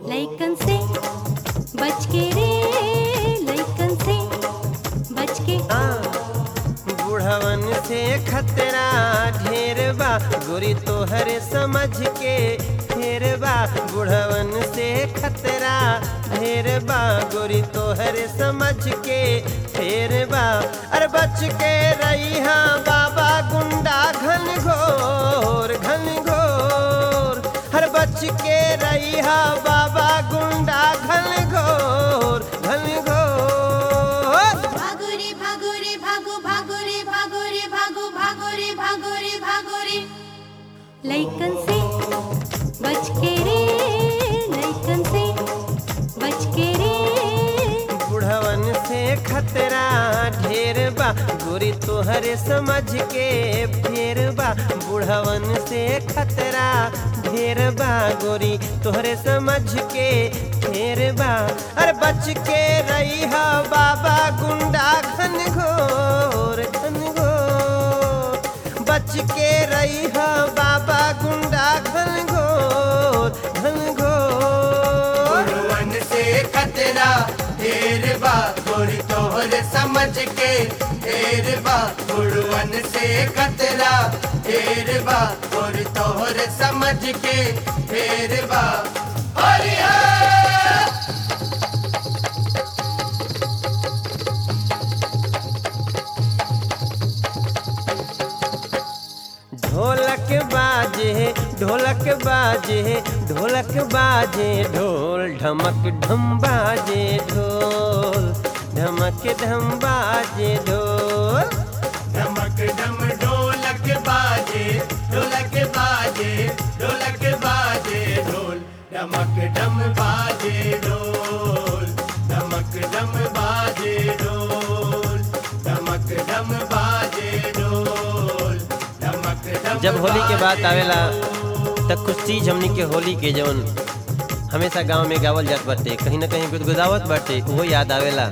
लइकन से बच के रे लइकन से बच के आ, बुढ़वन से खतरा ढेर बा गोरी तोहरे समझ के फेर बा बुढ़वन से खतरा ढेर बा गोरी तोहरे समझ के फेर बा अरे बच के रही हाँ बाबा गुंडा घन घोर घन घोर हर बच के रही हाँ बाबा गुंडा घन घोर घन घोर भागो रे भागो रे भागो भागो रे भागो रे भागो भागो रे भागो रे भागो रे लइकन से बच के रे लइकन से बच के रे बुढ़वन से खतरा ढेर बा गोरी तोहरे समझ के फेर बा बुढ़वन से खतरा ढेर बा गोरी तोहरे समझ के फेर बा अरे बच के रही हा बाबा गुंडा घन घोर घन घोर बच के रही हा बाबा गुंडा घन घोर घन घोर गुरुवन से खतरा ढेर बा गोरी तोहर समझ के ढेर बा गुरुवन से खतरा ढेर बा गोरी तोहर समझ के ढेर बा हरि हर ढोलक बाजे ढोलक बाजे ढोलक बाजे ढोल ढमक ढम बाजे ढोल ढमक ढम बाजे ढोल धमक धम ढोलक बाजे ढोलक बाजे ढोलक बाजे ढोल धमक धम बाजे ढोल धमक धम बाजे ढोल धमक धम बाजे ढोल धमक धम जब होली के बात आवेला तब कुछ चीज हमनी के होली के जवन हमेशा गांव में गावल जात बाटे कहीं ना कहीं गुदगुदावत बाटे वो याद आवेला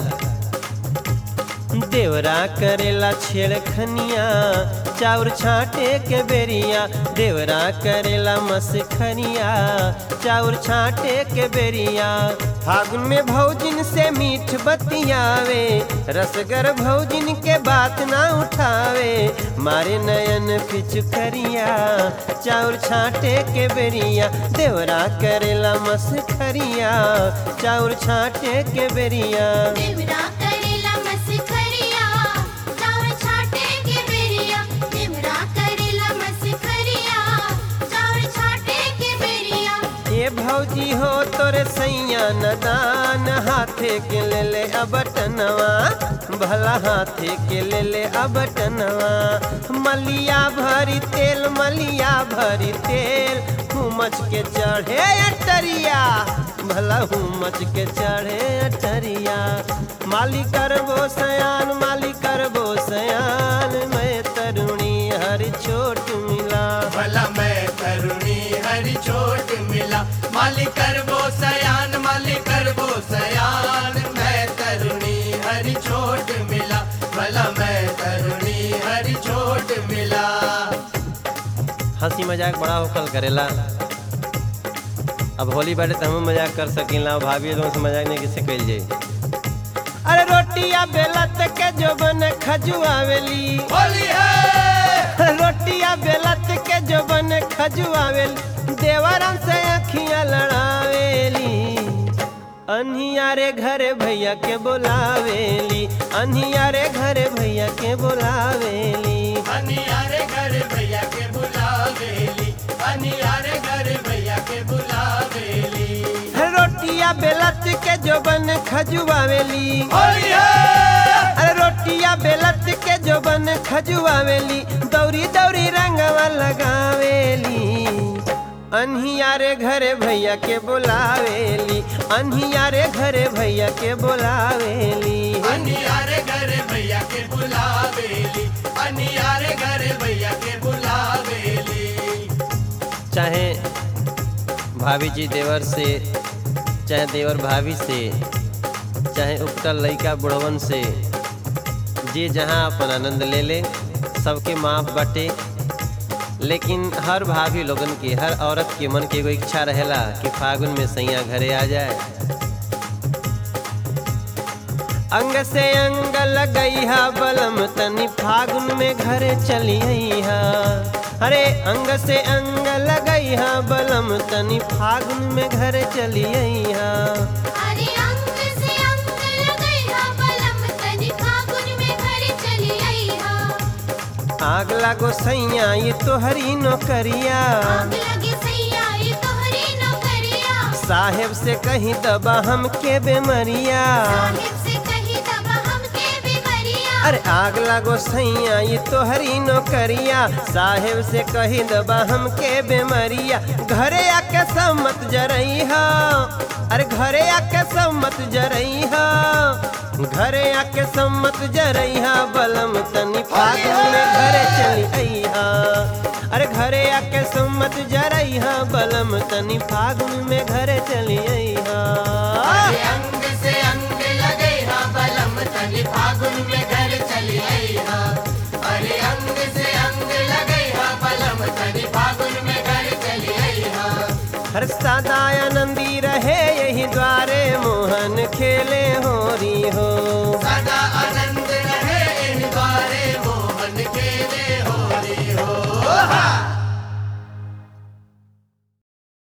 देवरा करेला छेड़खनिया चाउर छाटे के बेरिया देवरा करेला मसखनिया चाउर छाटे के बेरिया फागुन में भौजिन से मीठ बतियावे रसगर भौजिन के बात ना उठावे मारे नयन पिचुकरिया चाउर छाटे के बेरिया देवरा करेला मसखरिया चाउर छाटे के बेरिया देवरा करेला मसखरिया चाउर छाटे के बेरिया देवरा करेला मसखरिया चाउर छाटे के बेरिया ये भौजी हो तोरे सैया नदान हाथे के ले ले अबटनवा भला हाथे के ले ले अबटनवा मलिया भरी तेल मलिया भरी तेल हुमच के चढ़े अटरिया भला हुमच के चढ़े अटरिया माली करबो सयान माली करबो सयान मैं तरुणी हर छोट मिला भला मैं करुणी हरि छोट मिला मालिक करबो सयान मालिक करबो सयान मैं तरुणी हरि छोट मिला भला मैं तरुणी हरि छोट मिला हंसी मजाक बड़ा होकल करेला अब होली बाटे तो हम मजाक कर सकीला भाभी लोग से मजाक नहीं किसे कइल जाई अरे रोटिया बेलत के जोबन खजुआवेली होली है रोटिया बेलत के जोबन खजुआवेली देवरम से अखियां लड़ावेली अनहियारे घरे भैया के बोलावेली अनहियारे घरे भैया के बोलावेली अनियारे घर भैया के बुलावेली अनियारे घर भैया के बुलावेली रोटिया बेलत के जोबन खजुआवेली होली है अरे रोटिया बेलत के जोबन खजुआवेली दौरी दौरी रंगवा लगावेली अनहियारे घरे भैया के बोलावेली अनहियारे घरे भैया के बोलावेली अनियारे घर भैया के बुलावेली अनियारे घर भैया के बुलावेली चाहे भाभी जी देवर से चाहे देवर भाभी से चाहे उपटल लइका बुढ़वन से जे जहाँ अपन आनंद ले ले सबके माफ बाटे लेकिन हर भाभी लोगन के हर औरत के मन के एगो इच्छा रहेला कि फागुन में सैया घरे आ जाए अंग से अंग लगैहा बलम तनी फागुन में घरे चलिया अरे अंग से अंग लगैहा बलम तनी फागुन में घरे चलिया अरे अंग से अंग लगैहा बलम तनी फागुन में घर चली आईहा आग लागो सैया ये तोहरी नौकरिया आग लगे सैया ये तोहरी नौकरिया साहेब से कहीं दबा हम के बेमरिया साहिब से कही दबा हमके बीमारिया अरे आग लागो सैया ये तोहरी नौकरिया साहेब से कही दबा हम के बेमरिया घरे आके सम्मत जरई हो अरे घरे आके सम्मत जरई हो घरे आके सम्मत जरई हा बलम तनी फागुन में घरे चली आई हा अरे घरे आके सम्मत जरई हा बलम तनी फागुन में घरे चली आई हा अरे अंग से अंग लगे हा बलम तनी फागुन में घर चली आई हा अरे अंग से अंग लगे हा बलम तनी फागुन में घर चली आई हा हर सदा आनंदी रहे यही द्वारे मोहन खेले होरी हो